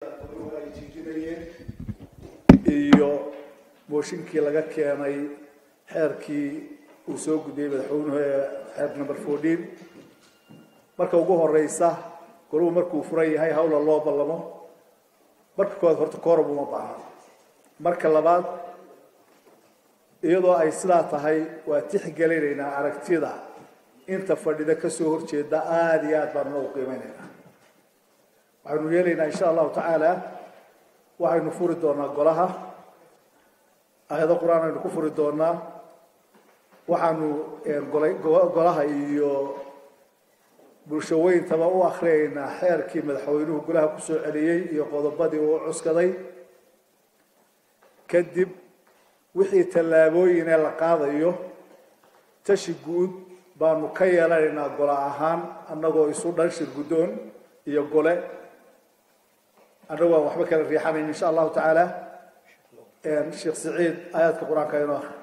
ay jiijinayeen iyo mooshinkii laga keenay xeerkii uu soo gudbiyey madaxweynuhu ee xeer number fourteen marka ugu horeysa goruhu markuu furan yahay hawla loo ballamo marka koowaad horta kooram uma baahna marka labaad iyadoo ay sidaa tahay waa tixgelinaynaa aragtida inta fadhida kasoo horjeeda aada iyo aad baanu u qiimeynaynaa waxaynu yeelaynaa insha allahu tacaala waxaynu furi doonaa golaha aayado qur-aan aynu ku furi doonaa waxaanu golaha iyo bulshaweyntaba u akriyaynaa xeerkii madaxweynuhu golaha kusoo celiyey iyo qodobadii uu cuskaday kadib wixii tallaabooyin ee la qaadayo tashi guud baanu ka yeelanaynaa gole ahaan annagoo isu dhan shir guddoon iyo gole annagu aan waxba kala riixanayn insha allahu tacaala sheekh siciid aayaadka qur-aanka inoo akri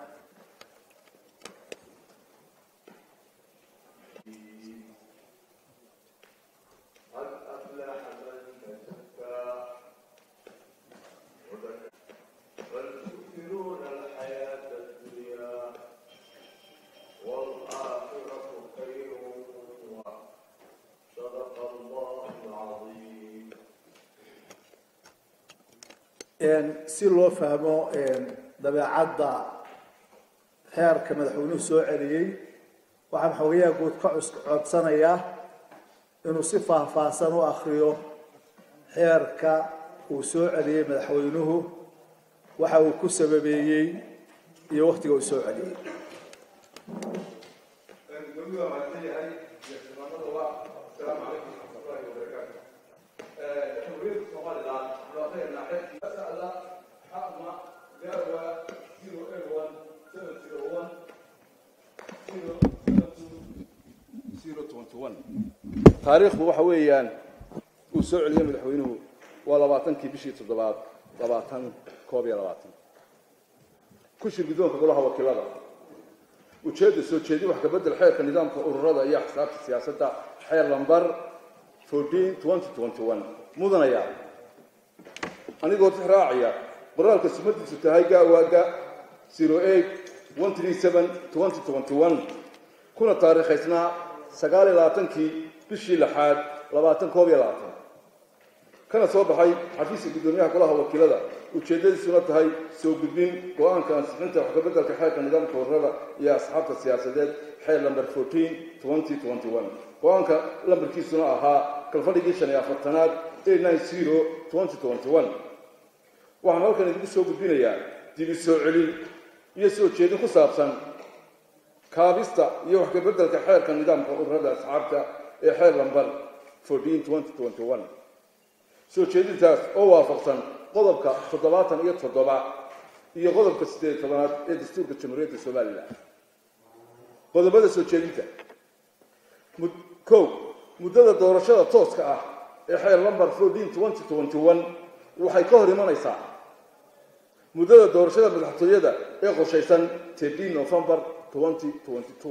si loo fahmo dabeecadda xeerka madaxweynuhu soo celiyey waxaan xogayaha guud ka codsanayaa inuu si faahfaahsan u akriyo xeerka uu soo celiyey madaxweynuhu waxa uu ku sababeeyey iyo waktiga uu soo celiyey taariikhdu waxa weeyaan uu soo celiyey madaxweynuhu waa labaatankii bishii toddobaad labaatan koob iyo labaatan ku shir guddoonka golaha wakiilada ujeedda soo jeedi wax ka bedel xeerka nidaamka ururada iyo axsaabta siyaasadda xeer lambar fourteen twenty twenty one mudanaya anigoo tix raacaya qoraalka sumadiisu tahay gaawaaga zero eight one three seven twenty twenty one kuna taariikhaysnaa sagaal iyo labaatankii bishii lixaad labaatan koob iyo labaatan kana soo baxay xafiiska guddoomiyaha golaha wakiilada ujeeddadiisuna tahay soo gudbin go-aanka ansixinta wax kabeddelka xeerka nidaamka ururada iyo asxaabta siyaasadeed xeer lamber fourteen twenty twenty one go-aanka lambarkiisuna ahaa kalfadhigii shan iyo afartanaad eight nine zero twenty twenty one waxaan halkan idinku soo gudbinayaa dibi soo celin iyo soo jeedin ku saabsan kaabista iyo wax kabeddelka xeerka nidaamka ururada asxaabta ee xeer lambar fourteen twenty twenty one soo jeedintaas oo waafaqsan qodobka toddobaatan iyo toddoba iyo qodobka siddeed iyo tobanaad ee dastuurka jamhuuriyadda somalilan qodobada soo jeedinta kow muddada doorashada tooska ah ee xeer lambar fourteen twenty twenty one waxay ka hor imanaysaa muddada doorashada madaxtooyada ee qorshaysan thirteen november twenty twenty two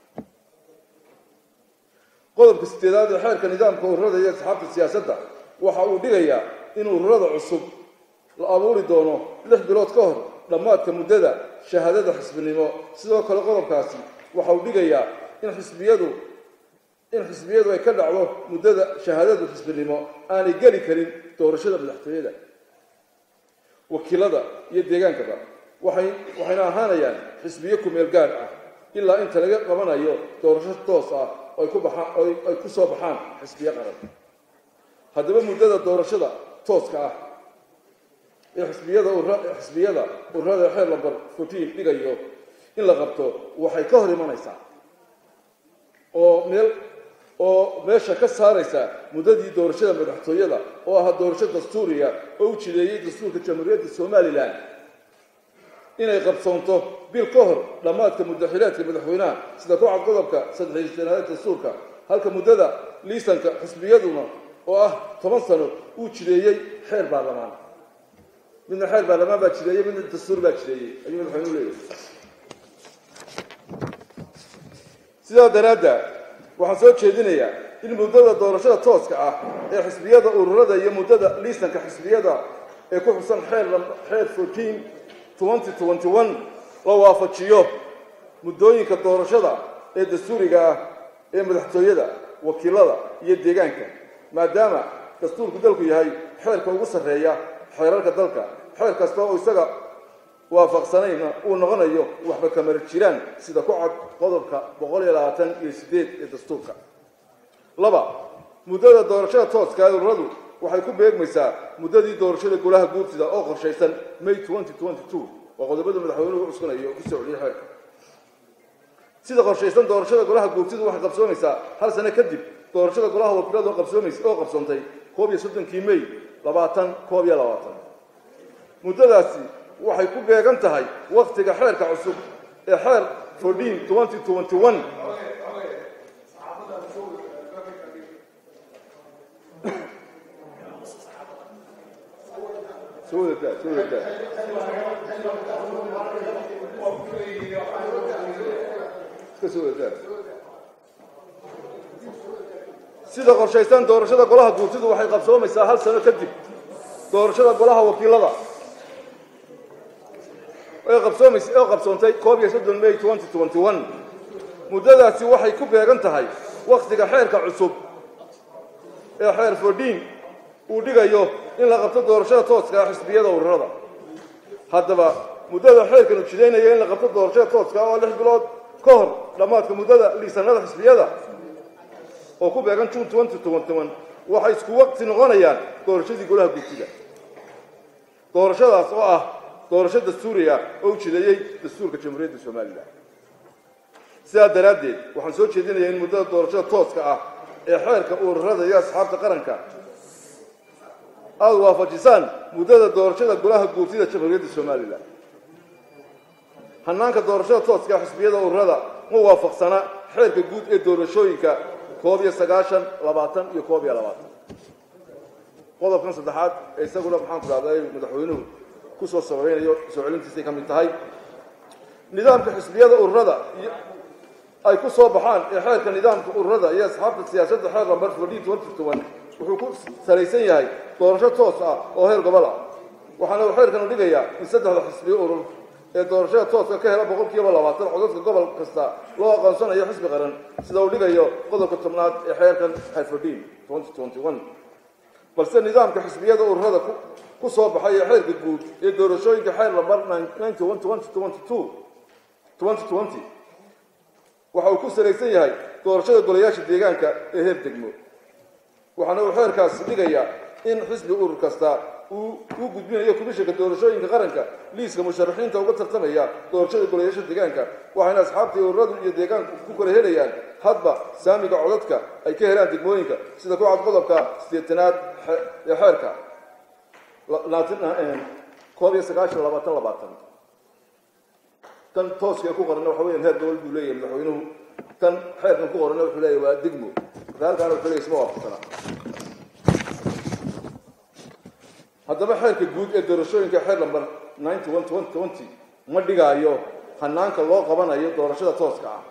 qodobka sideedaad ee xeerka nidaamka ururada iyo asxaabta siyaasadda waxa uu dhigayaa in ururada cusub la abuuri doono lix bilood ka hor dhammaadka muddada shahaadada xisbinimo sidoo kale qodobkaasi waxa uu dhigayaa in xisbiyadu in xisbiyadu ay ka dhacdo muddada shahaadada xisbinimo aanay geli karin doorashada madaxtooyada wakiilada iyo deegaankaba waxay waxayna ahaanayaan xisbiyo kumeel gaar ah ilaa inta laga qabanayo doorasho toos ah ay ku baxaan ay ku soo baxaan xisbiyo qaran haddaba muddada doorashada tooska ah ee xisbiyada xisbiyada ururada xeer lambar fourteen dhigayo in la qabto waxay ka hor imanaysaa oo meel oo meesha ka saaraysa muddadii doorashada madaxtooyada oo ahaa doorasho dastuuriya oo u jideeyey dastuurka jamhuuriyadda somalilan inay qabsoonto bil ka hor dhammaadka muddaxileedka madaxweynaha sida ku cad qodobka saddexiy sanadeed dastuurka halka muddada liisanka xisbiyaduna oo ah toban sano uu jideeyey xeer baarlamaan midna xeer baarlamaan baa jideeyey midna dastuur baa jideeyey ayuu madaxweynuhu leeyahay sidaa daraadda waxaan soo jeedinayaa in muddada doorashada tooska ah ee xisbiyada ururada iyo muddada liisanka xisbiyada ee ku xusan xeer xeer fourteen twenty twenty one la waafajiyo muddooyinka doorashada ee dastuuriga ah ee madaxtooyada wakiilada iyo deegaanka maadaama dastuurku dalku yahay xeerka ugu sarreeya xeerarka dalka xeer kasta oo isaga waafaqsanayna uu noqonayo waxba kamar jiraan sida ku cad qodobka boqol iyo labaatan iyo sideed ee dastuurka laba muddada doorashada tooska ee ururadu waxay ku beegmaysaa muddadii doorashada golaha guurtida oo qorshaysan may twenty twenty two oo qodobada madaxweynuhu cuskanayo oo ku soo celiyay xeerka sida qorshaysan doorashada golaha guurtidu waxay qabsoomaysaa hal sano kadib doorashada golaha wakiilada oo qabsoomaysa oo qabsoontay koob iyo soddonkii may labaatan koob iyo labaatan muddadaasi waxay ku beegan tahay wakhtiga xeerka cusub ee xeer fourteen twenty twenty one soo wadataa soo wadataa iska soo wadataa sida qorshaysan doorashada golaha guurtidu waxay qabsoomaysaa hal sano kadib doorashada golaha wakiilada ee qabsoomays oo qabsoontay koob iyo soddon may twenty twenty one muddadaasi waxay ku beegan tahay wakhtiga xeerka cusub ee xeer fourteen uu dhigayo in la qabto doorashada tooska ah xisbiyada ururada haddaba muddada xeerkan uu jidaynaya in la qabto doorashada tooska ah oo lix bilood ka hor dhammaadka muddada liisanada xisbiyada oo ku beegan june twenty twenty one waxay isku waqti noqonayaan doorashadii golaha guurtida doorashadaas oo ah doorasho dastuuri ah oo u jideeyey dastuurka jamhuuriyadda somalilan sidaa daraaddeed waxaan soo jeedinayaa in muddada doorashada tooska ah ee xeerka ururada iyo asxaabta qaranka aada waafajisaan muddada doorashada golaha guurtida jamhuuriyadda somalilan hanaanka doorashada tooska xisbiyada ururada ma waafaqsana xeerka guud ee doorashooyinka koob iyo sagaashan labaatan iyo koob iyo labaatan qodobkan saddexaad ee isaguna maxaan ku dhahday madaxweynuhu kusoo sabaynayo soo celintiisay ka mid tahay nidaamka xisbiyada ururada ay ku soo baxaan ee xeerka nidaamka ururada iyo asxaabta siyaasadda xeer lambar fourteen twenty one wuxuu ku salaysan yahay doorasho toos ah oo heer gobol ah waxaana uu xeerkanu dhigayaa in saddexda xisbiyo urur ee doorashada tooska ka hela boqol kiiba labaatan codadka gobol kasta loo aqoonsanayo xisbi qaran sida uu dhigayo qodobka tobnaad ee xeerkan xeer fourteen twenty twenty one balse nidaamka xisbiyada ururada ku soo baxay ee xeerka guud ee doorashooyinka xeer lambar ninety one twenty twenty two twenty twenty waxa uu ku salaysan yahay doorashada golayaasha deegaanka ee heer degmo waxaana uu xeerkaasi dhigayaa in xisbi urur kasta uu u gudbinayo komishanka doorashooyinka qaranka liiska musharaxiinta uga tartamaya doorashada golayaasha deegaanka waxayna asxaabtii ururadu iyo deegaanku ku kala helayaan hadba saamiga codadka ay ka helaan degmooyinka sida ku cad qodobka sideetanaad ee xeerka koob iyo sagaashan labaatan labaatan tan tooska ku qorana waxa weyan heer gobol buu leeyahay madaxweynuhu tan xeerkan ku qorana wuxuu leeyahay waa degmo marka halkaana wuxuu leeyahay isma waafaqsana haddaba xeerka guud ee doorashooyinka xeer lambar ninety one twenty twenty ma dhigaayo hanaanka loo qabanayo doorashada tooska ah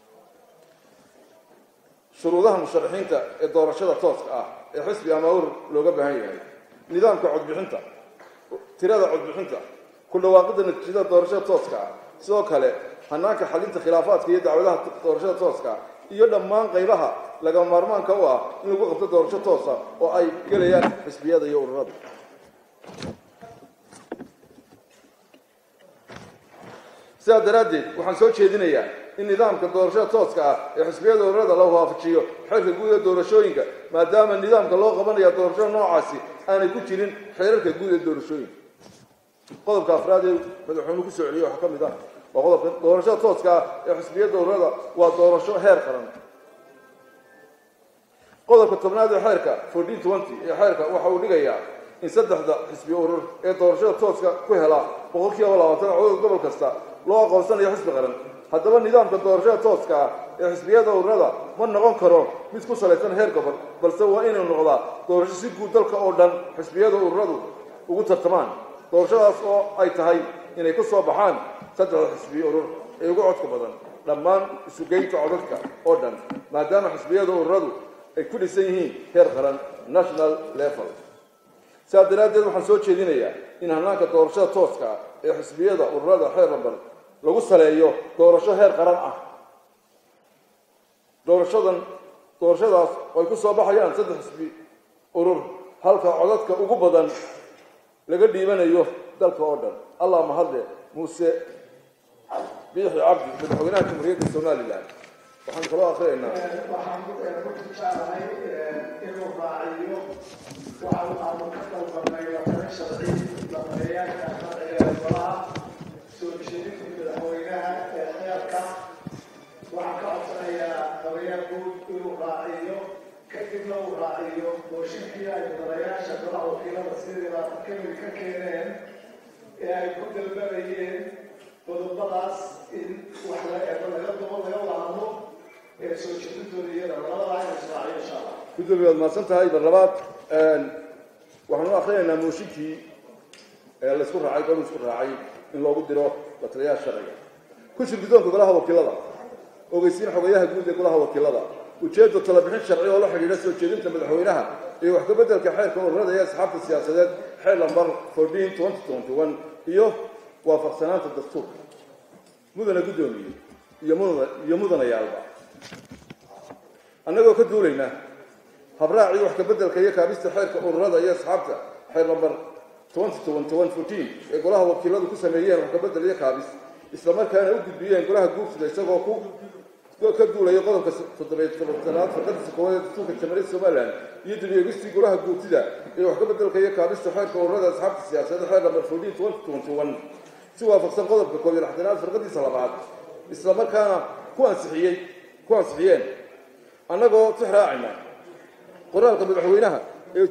shuruudaha musharaxiinta ee doorashada tooska ah ee xisbi ama urur looga baahan yahay nidaamka codbixinta tirada codbixinta ku dhawaaqidda natiijada doorashada tooska ah sidoo kale hanaanka xalinta khilaafaadka iyo dacwadaha doorashada tooska iyo dhammaan qaybaha laga maarmaanka u ah in lagu qabto doorasho toosa oo ay gelayaan xisbiyada iyo ururada sidaa daraaddeed waxaan soo jeedinayaa in nidaamka doorashada tooska ah ee xisbiyada ururada la waafajiyo xeerka guud ee doorashooyinka maadaama nidaamka loo qabanaya doorashada noocaasi aanay ku jirin xeerarka guud ee doorashooyinka qodobka afraad ee madaxweynuhu ku soo celiyey waxaa ka mid ah waa qodobka doorashada tooska ah ee xisbiyada ururada waa doorasho heer qaran qodobka tobnaad ee xeerka fourteen twenty ee xeerka waxa uu dhigayaa in saddexda xisbi urur ee doorashada tooska ku hela boqol kiiba labaatan codada gobol kasta loo aqoonsanayo xisbi qaran haddaba nidaamka doorashada tooska ah ee xisbiyada ururada ma noqon karo mid ku salaysan heer gobol balse waa inuu noqdaa doorasho si guud dalka oo dhan xisbiyada ururadu ugu tartamaan doorashadaas oo ay tahay inay ku soo baxaan saddexda xisbi urur ee ugu codka badan dhammaan isugeynta codadka oo dhan maadaama xisbiyada ururadu ay ku dhisan yihiin heer qaran national level sidaa daraaddeed waxaan soo jeedinayaa in hanaanka doorashada tooska ah ee xisbiyada ururada xeer lambar lagu saleeyo doorasho heer qaran ah doorashadan doorashadaas oo ay ku soo baxayaan saddex xisbi urur halka codadka ugu badan laga dhiibanayo dalka oo dhan allah mahadle muuse biixi cabdi madaxweynaha jamhuuriyadda somalilan waxaan kaloo akrinaynaa waxaan ku jeclahay inuu raaciyo waxa aanu ka dalbanay watana sharci dabayaasha sharciga golaha soo jeedinta madaxweynaha ee xeerka waxaan ka codsanayaa dabayaa guud inuu raaciyo kadibna uu raaciyo mooshinkii ay mudanayaasha golaha wakiilada sidii kamid ka keeneen ee ay ku dalbanayeen qodobadaas in wax la eego laga dubo laga wahadlo ee soo jeedintooda iyada labadaba in israaciyo insha allah gudoomiye waad mahadsan tahay bar labaad waxaanu akrinaynaa mooshinkii ee laysku raacay golu isku raacay in loogu diro lataliyaha sharciga kushir guddoonka golaha wakiilada ogeysiin xogayaha guud ee golaha wakiilada ujeedda talabixin sharci oo la xidhiidha soo jeedinta madaxweynaha iyo wax ka beddelka xeerka ururada iyo asxaabta siyaasadeed xeer lambar fourteen twenty twenty one iyo waafaqsanaanta dastuurka mudana guddoomiye iyo mudana iyo mudanayaalba annagoo ka duulayna habraacii wax ka beddelka iyo kaabista xeerka ururada iyo asxaabta xeer lambar twenty twenty one fourteen ee golaha wakiiladu ku sameeyeen wax ka beddel iyo kaabis islamarkaana u gudbiyeen golaha guursida isagoo ku ka duulaya qodobka toddobiy tobanaad farqadiisa koowaad ee dastuurka jamhuuriyadda somalilan iyo dib-eegistii golaha guurtida ee wax ka beddelka iyo kaabista xeerka ururada asxaabta siyaasadeed xeer lambar fourteen twenty twenty one si waafaqsan qodobka koob iyo lixdanaad farqadiisa labaad islamarkaana ku ansixiyey ku ansixiyeen annagoo tix raacayna qoraalka madaxweynaha ee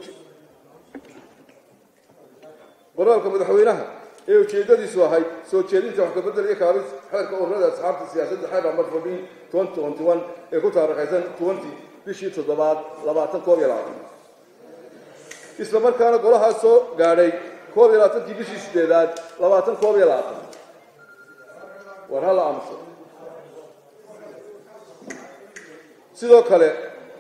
qoraalka madaxweynaha ee ujeedadiisu ahayd soo jeedinta wax kabedel iyo kaabis xeerka ururada asxaabta siyaasadda xeer lambar fourteen twenty twenty one ee ku taarikhaysan twenty bishii toddobaad labaatan koob iyo labaatan isla markaana golahaas soo gaadhay koob iyo labaatankii bishii sideedaad labaatan koob iyo labaatan war hala aamuso sidoo kale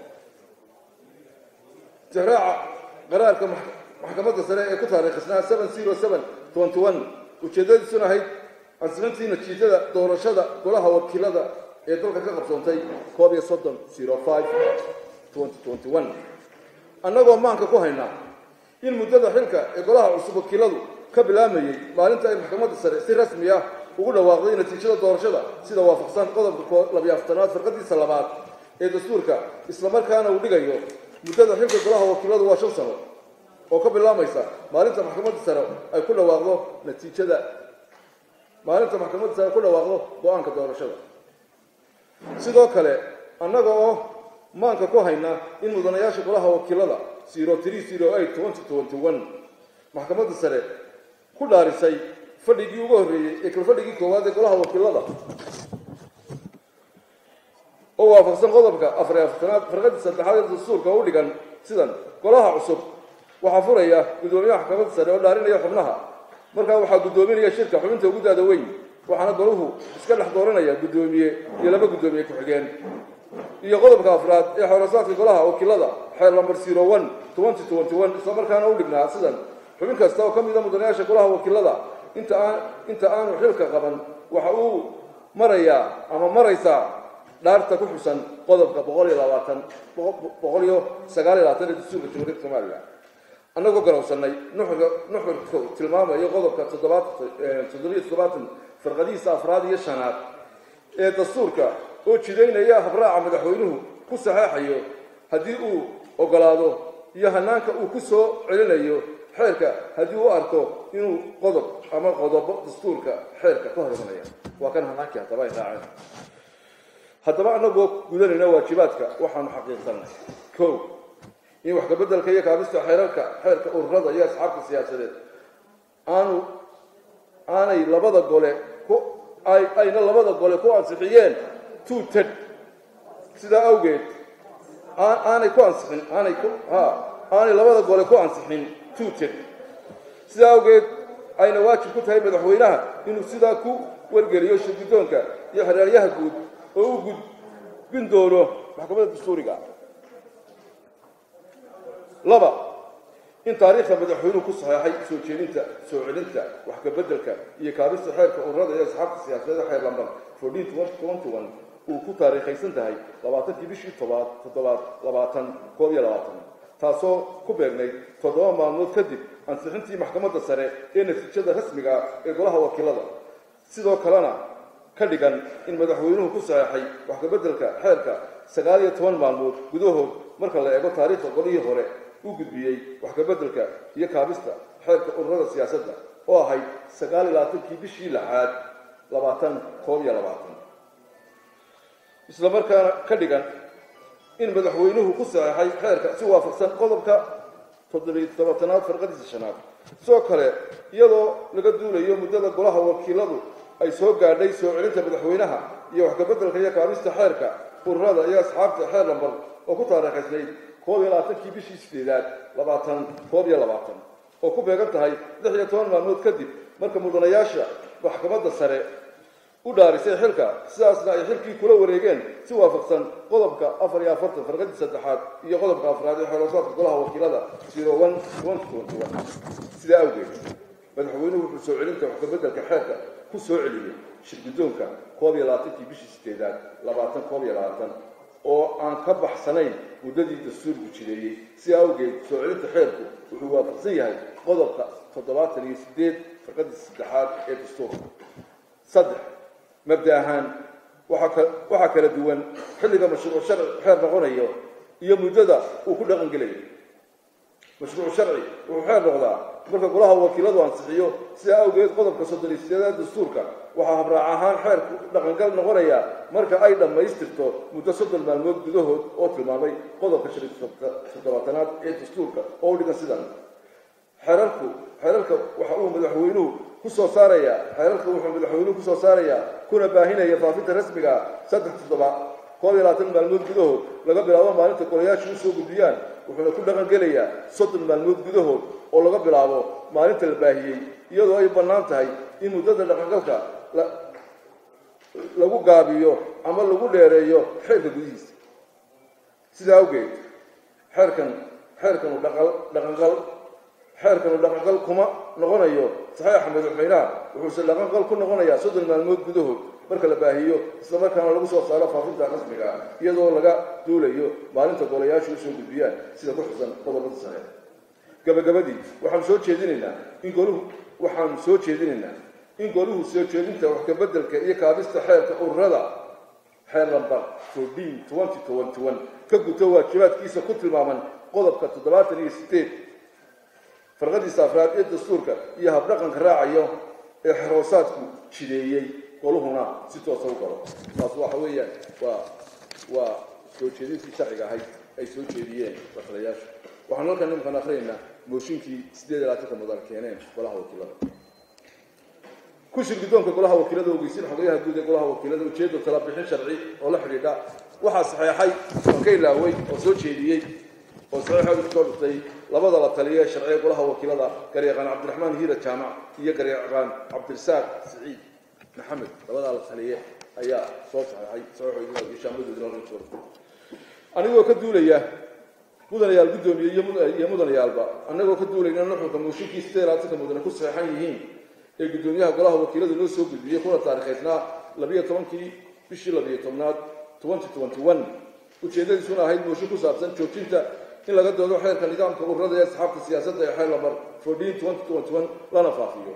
tixraaca qaraarka maxkamadda sare ee ku taariikhisnaa seven zero seven twenty one ujeeddadiisuna ahayd ansixintii natiijada doorashada golaha wakiilada ee dalka ka qabsoontay koob iyo soddon zero five twenty twenty one annagoo maanka ku haynaa in muddada xilka ee golaha cusub wakiiladu ka bilaamayey maalinta ay maxkamadda sare si rasmi ah ugu dhawaaqday natiijada doorashada sida waafaqsan qodobka labiyo aftanaad farqadiisa labaad ee dastuurka islamarkaana uu dhigayo muddada xilka golaha wakiiladu waa shan sano oo ka bilaamaysa maalinta maxkamadda sare ay ku dhawaaqdo natiijada maalinta maxkamadda sare ku dhawaaqdo go-aanka doorashada sidoo kale annaga oo maanka ku hayna in mudanayaasha golaha wakiilada zero three zero eight twenty twenty one maxkamadda sare ku dhaarisay fadhigii ugu horreeyey ee kal fadhigii koowaad ee golaha wakiilada oo waafaqsan qodobka afar iyo afartanaad farqadii saddexaad ee dastuurka u dhigan sidan golaha cusub waxaa furaya guddoomiyaha maxkamadda sare oo dhaarinaya xubnaha markaa waxaa guddoominaya shirka xubinta ugu daada weyn waxaana golahu iska dhex dooranaya guddoomiye iyo laba guddoomiye ku-xigeen iyo qodobka afraad ee xoorasaadka golaha wakiilada xeer lambar zero one twenty twenty one islamarkaana u dhignaa sidan xubin kasta oo ka mida mudanayaasha golaha wakiilada inta aan inta aanu xilka qaban waxa uu marayaa ama maraysaa dhaarta ku xusan qodobka boqol iyo labaatan boqol iyo sagaal iyo labaatan ee dastuurka jamhuuriyadda somalilan annagoo garowsanay nuxurka nuxurku tilmaamayo qodobka toddobaad toddobiyo toddobaatan farqadihiisa afraad iyo shanaad ee dastuurka oo jidaynaya habraaca madaxweynuhu ku saxeexayo haddii uu ogolaado iyo hanaanka uu ku soo celinayo xeerka haddii uu arko inuu qodob ama qodobo dastuurka xeerka ka hor imanaya waa kan hanaankii haddaba ay raaceen haddaba annagoo gudanayna waajibaadka waxaanu xaqiiqsanay ko in wax kabeddelka iyo kaabista xeerarka xeerka ururada iyo asxaabta siyaasadeed aanu aanay labada gole ku ay ayna labada gole ku ansixiyeen two ted sidaa awgeed aanay ku ansixin aanay ku ha aanay labada gole ku ansixin two ted sidaa awgeed ayna waajib ku tahay madaxweynaha inuu sidaa ku wargeliyo shirguddoonka iyo xeraalyaha guud oo u gudbin doono maxkamadda dastuuriga laba in taariikhda madaxweynuhu ku saxeexay soo jeedinta soo celinta wax kabeddelka iyo kaabista xeerka ururada iyo asxaabta siyaasadeed xeer lambar fourteen twenty one uu ku taariikhaysan tahay labaatankii bishii tobaad toddobaad labaatan koob iyo labaatan taasoo ku beegnayd toddoba maalmood kadib ansixintii maxkamadda sare ee natiijada rasmiga ah ee golaha wakiilada sidoo kalena ka dhigan in madaxweynuhu ku saxeexay wax kabeddelka xeerka sagaal iyo toban maalmood gudahood marka la eego taariikhda golihii hore u gudbiyey wax kabeddelka iyo kaabista xeerka ururada siyaasadda oo ahayd sagaal iyo labaatankii bishii lixaad labaatan koob iyo labaatan isla markaana ka dhigan in madaxweynuhu ku saxeexay xeerka si waafaqsan qodobka toddobiy tobatanaad farqadiisa shanaad sidoo kale iyadoo laga duulayo muddada golaha wakiiladu ay soo gaadhay soo celinta madaxweynaha iyo wax kabeddelka iyo kaabista xeerka ururada iyo asxaabta xeer lambar oo ku taariikhaysnayd koob iyo labaatankii bishii sideedaad labaatan koob iyo labaatan oo ku beegan tahay lix iyo toban maalmood kadib marka mudanayaasha maxkamadda sare u dhaarisay xilka sidaasna ay xilkii kula wareegeen si waafaqsan qodobka afar iyo afartan farqadii saddexaad iyo qodobka afraad ee xeeroosaadka golaha wakiilada zero one one twenty one sidaa awgeed madaxweynuhu wuxuu soo celinta wax kabeddelka xeerka ku soo celiyey shirguddoonka koob iyo labaatankii bishii sideedaad labaatan koob iyo labaatan oo aan ka baxsanayn muddadii dastuurku jireeyey si awgeed soo celinta xeerku wuxuu waafaqsan yahay qodobka toddobaatan iyo sideed farqadii saddexaad ee dastuurka saddex mabda ahaan waxaa kala duwan xilliga mashruuc sharci xeer noqonayo iyo muddada uu ku dhaqan gelayo mashruuc sharci wuxuu xeer noqdaa marka golaha wakiiladu ansixiyo sidaa awgeed qodobka soddon iyo sideedaad dastuurka waxaa habraac ahaan xeerku dhaqangal noqonaya marka ay dhammaystirto muddo soddon maalmood gudahood oo tilmaamay qodobka shan iyo toddobaatanaad ee dastuurka oo u dhigan sidan xeerarku xeerarka waxa uu madaxweynuhu kusoo saaraya xeerarka wuxuu madaxweynuhu kusoo saarayaa kuna baahinaya faafinta rasmiga saddex toddoba koob iyo labaatan maalmood gudahood laga bilaabo maalinta golayaashu usoo gudbiyaan wuxuuna ku dhaqan gelayaa soddon maalmood gudahood oo laga bilaabo maalinta la baahiyey iyadoo ay bannaan tahay in muddada dhaqangalka lagu gaabiyo ama lagu dheereeyo xeerka gudihiisa sidaa awgeed xeerkan xeerkanu dhaqangal xeerkanu dhaqangal kuma noqonayo saxeixa madaxweynaha wuxuuse dhaqangal ku noqonayaa soddon maalmood gudahood marka la baahiyo islamarkaana lagu soo saaro faafinta rasmiga ah iyadoo laga duulayo maalinta golayaashu usoo gudbiyaan sida ku xusan qodobada sare gabagabadii waxaanu soo jeedinaynaa in goluhu waxaanu soo jeedinaynaa in goluhu soo jeedinta wax kabeddelka iyo kaabista xeerka ururada xeer lambar fourteen twenty twenty one ka guto waajibaadkiisa ku tilmaaman qodobka toddobaatan iyo sideed farqadiisa afraad ee dastuurka iyo habdhaqanka raacayo ee xeroosaadku jideeyey goluhuna si toosa u galo taas waxa weeyaan waa waa soo jeedintii sharciga ahayd ay soo jeediyeen wakilayaashu waxaan halkan nimankan akrinaynaa mooshinkii sideed iyo labaatanka mudan keeneen golaha wakiilada ku shir guddoonka golaha wakiilada ogeysiin xogayaha guud ee golaha wakiilada ujeedda tala bixin sharci oo la xidhiidha waxaa saxeexay oo ka ilaaway oo soo jeediyey oo saxiixooda kusoo dhigtay labada la taliya ee sharciga golaha wakiilada garyaqaan cabdiraxmaan hiira jaamac iyo garyaqaan cabdirasaaq siciid maxamed labadaa la taliye ayaa soo saxeexay saxiixooda iyo shaamadoodina anigoo ka duulaya mudanayaal guddoomiye iyo mudanayaalba annagoo ka duulayna nuxurka mooshinkii sideed labaatanka mudane ku saxeexan yihiin ee guddoomiyaha golaha wakiiladu noo soo gudbiyey kuna taariikhaysnaa labiyo tobankii bishii labiyo tobnaad twenty twenty one ujeeddadiisuna ahayd mooshin ku saabsan joojinta in laga doodo xeerka nidaamka ururada ee asxaabta siyaasadda ee xeer lambar fourteen twenty twenty one lana faafiyo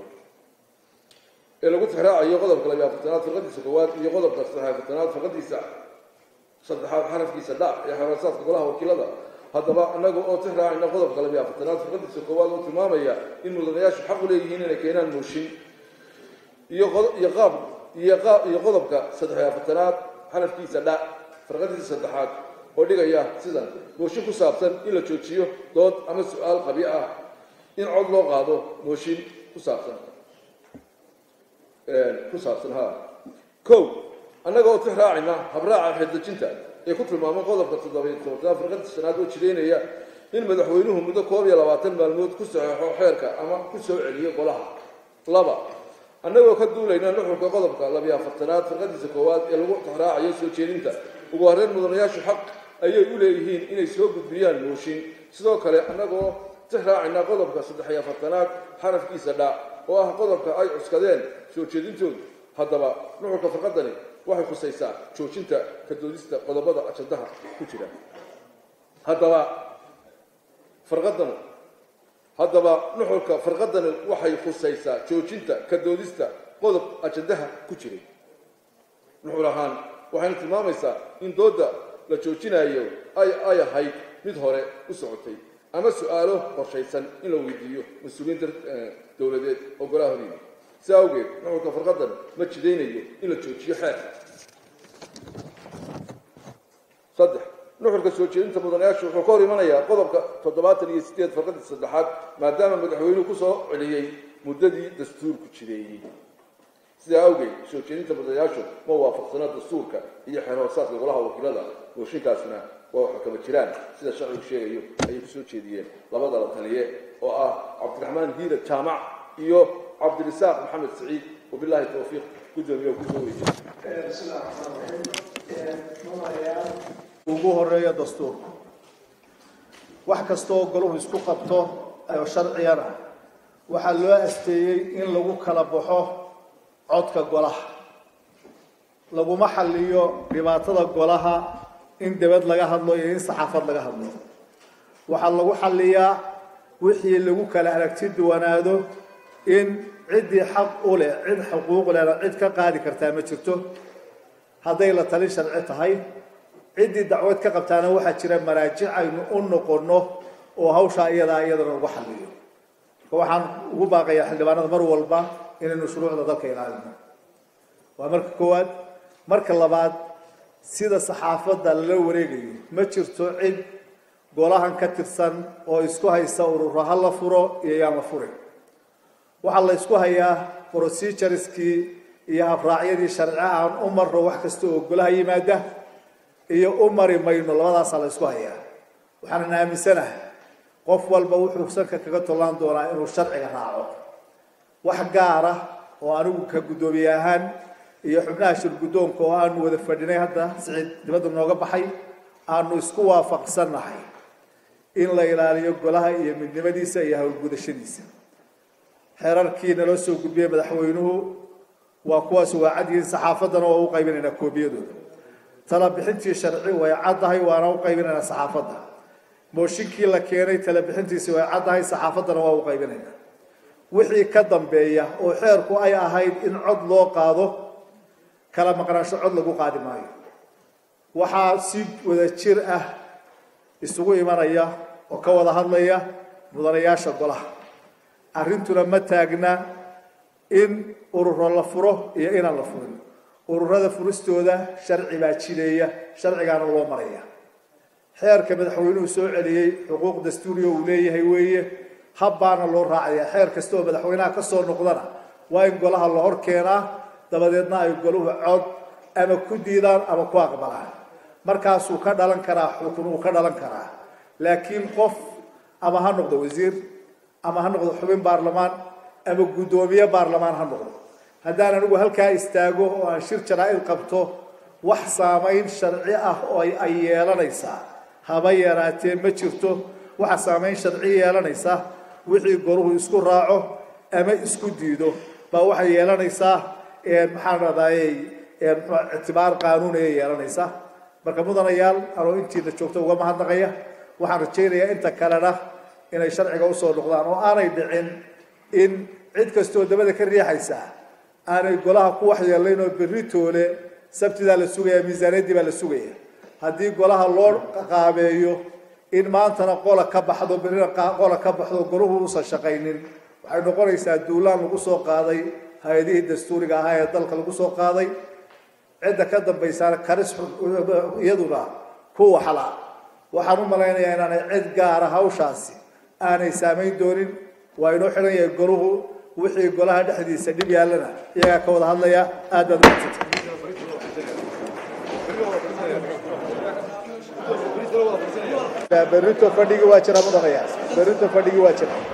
ee lagu tixraacayo qodobka labiyo afartanaad farqadiisa koowaad iyo qodobka saddex afartanaad farqadiisa saddexaad xarafkiisa dhac ee xeeraasaadka golaha wakiilada haddaba annaga oo tix raacayna qodobka labiyo afartanaad farqadiisa koowaad oo tilmaamaya in mudanayaashu xaq u leeyihiin inay keenaan mooshin iyo iyo qaab iyo qaab iyo qodobka saddex iyo afartanaad xarafkiisa dhac farqadiisa saddexaad oo dhigaya sidan mooshin ku saabsan in la joojiyo dood ama su-aal qabyo ah in cod loo qaado mooshin ku saabsan ku saabsan ha kow annaga oo tix raacayna habraaca xeeldejinta ee ku tilmaamay qodobka toddobiyo tobanaad farqadii shanaad oo jireynaya in madaxweynuhu muddo koob iyo labaatan maalmood ku saxeexo xeerka ama ku soo celiyo golaha laba annagoo ka duulayna nuxurka qodobka labiyo afartanaad farqadiisa koowaad ee lagu tixraacayo soo jeedinta ugu horreyn mudanayaashu xaq ayay u leeyihiin inay soo gudbiyaan mooshin sidoo kale annagoo tix raacaynaa qodobka saddex iyo afartanaad xarafkiisa dhaa oo ah qodobka ay cuskadeen soo jeedintoodu haddaba nuxurka farqadani waxay khusaysaa joojinta ka doodista qodobada ajandaha ku jira haddaba farqadanu haddaba nuxurka farqadani waxay khusaysaa joojinta ka doodista qodob ajandaha ku jiray nuxur ahaan waxayna tilmaamaysaa in doodda la joojinayo ay ay ahayd mid hore u socotay ama su-aalo qorshaysan in la weydiiyo mas-uuliyiinta dowladeed oo golaha horyimi si awgeed nuxurka farqadan ma jidaynayo in la joojiyo xeerka saddex nuxurka soo jeedinta mudanayaashu wuxuu ka hor imanayaa qodobka toddobaatan iyo sideed farqadii saddexaad maadaama madaxweynuhu ku soo celiyey muddadii dastuurku jireeyey sidaa awgeed soo jeedinta mudanayaashu ma waafaqsana dastuurka iyo xeer hoosaadka golaha wakiilada mooshinkaasna waa waxa kama jiraan sida sharcigu sheegayo ayay ku soo jeediyeen labada la taliye oo ah cabdiraxmaan hiila jaamac iyo cabdirisaaq maxamed saciid wabilaahi towfiiq guddoomiye kusoo weydiye ugu horeeya dastuurku wax kastaoo golahu isku qabto oo sharciyana waxaa loo asteeyey in lagu kala baxo codka golaha laguma xalliyo dhibaatada golaha in debad laga hadlo iyo in saxaafad laga hadlo waxaa lagu xalliyaa wixii lagu kala aragti duwanaado in ciddii xaq u leh cid xuquuq lehna cid ka qaadi kartaa ma jirto hadday la talin sharci tahay ciddii dacwad ka qabtaana waxaa jira maraajic aynu u noqonno oo hawshaa iyadaa iyadana lagu xalliyo marka waxaan ugu baaqayaa xildhibaanada mar walba inaynu shuruucda dalka ilaalino waa marka koowaad marka labaad sida saxaafadda lala wareegayo ma jirto cid golahan ka tirsan oo isku haysa ururo ha la furo iyo yaan la furin waxaa la isku hayaa procedureskii iyo habraacyadii sharci aan u marno wax kasta oo golaha yimaada iyo u mari mayno labadaasaa la isku hayaa waxaanan aaminsanahay qof walba wuxuu sanka kaga tollaan doonaa inuu sharciga raaco wax gaara oo anigu ka guddoomiye ahaan iyo xubnaha shirguddoonka oo aanu wada fadhinay hadda siciid dibadda nooga baxay aanu isku waafaqsannahay in la ilaaliyo golaha iyo midnimadiisa iyo howlgudashadiisa xeerarkii naloo soo gudbiyey madaxweynuhu waa kuwaas waa cadyihiin saxaafaddana waa u qaybinaynaa koobiyadooda talabixintii sharci way caddahay waana u qaybinaynaa saxaafadda mooshinkii la keenay talabixintiisi way caddahay saxaafaddana waa u qaybinaynaa wixii ka dambeeya oo xeerku ay ahayd in cod loo qaado kala maqnaansho cod lagu qaadi maayo waxaa si wada jir ah isugu imanaya oo ka wada hadlaya mudanayaasha golaha arrintuna ma taagna in ururo la furo iyo inaan la furin ururada furistooda sharci baa jideeya sharcigaana loo maraya xeerka madaxweynuhu soo celiyey xuquuq dastuuriya uu leeyahay weeye habbaana loo raacaya xeer kasta oo madaxweynaha ka soo noqdana waa in golaha la hor keenaa dabadeedna ay goluhu cod ama ku diidaan ama ku aqbalaan markaasuu ka dhalan karaa xukun uu ka dhalan karaa laakiin qof ama ha noqdo wasiir ama ha noqdo xubin baarlamaan ama guddoomiye baarlamaan ha noqdo haddaan anigu halkaa istaago oo aan shir jaraa-id qabto wax saamayn sharci ah oo ay yeelanaysaa haba yaraatee ma jirto waxa saamayn sharci yeelanaysa wixii goruhu isku raaco ama isku diido baa waxay yeelanaysaa maxaan radayey ictibaar qaanuuniyay yeelanaysaa marka mudanayaal anoo intiina joogto uga mahadnaqaya waxaan rajaynayaa inta kalena inay sharciga usoo noqdaan oo aanay dhicin in cid kastoo dabada ka riixaysa aanay golaha ku waxyeelayn oo berri toole sabtidaa la sugaya miisaaniyaddii baa la sugaya haddii golaha loo qaabeeyo in maantana qola ka baxdo berrina qola ka baxdo golahu uusan shaqaynin waxay noqonaysaa duulaan lagu soo qaaday hay-adihii dastuuriga ahaa ee dalka lagu soo qaaday cidda ka dambaysaana karis iyaduna ku waxla waxaan u malaynayaa inaanay cid gaara hawshaasi aanay saamayn doonin waa inoo xidhan yahay golahu wixii golaha dhexdiisa dhib yaallana iyagaa ka wada hadlaya aad baad umadsanta berrito fadhigii waa jira mudanayaa berrito fadhigii waa jira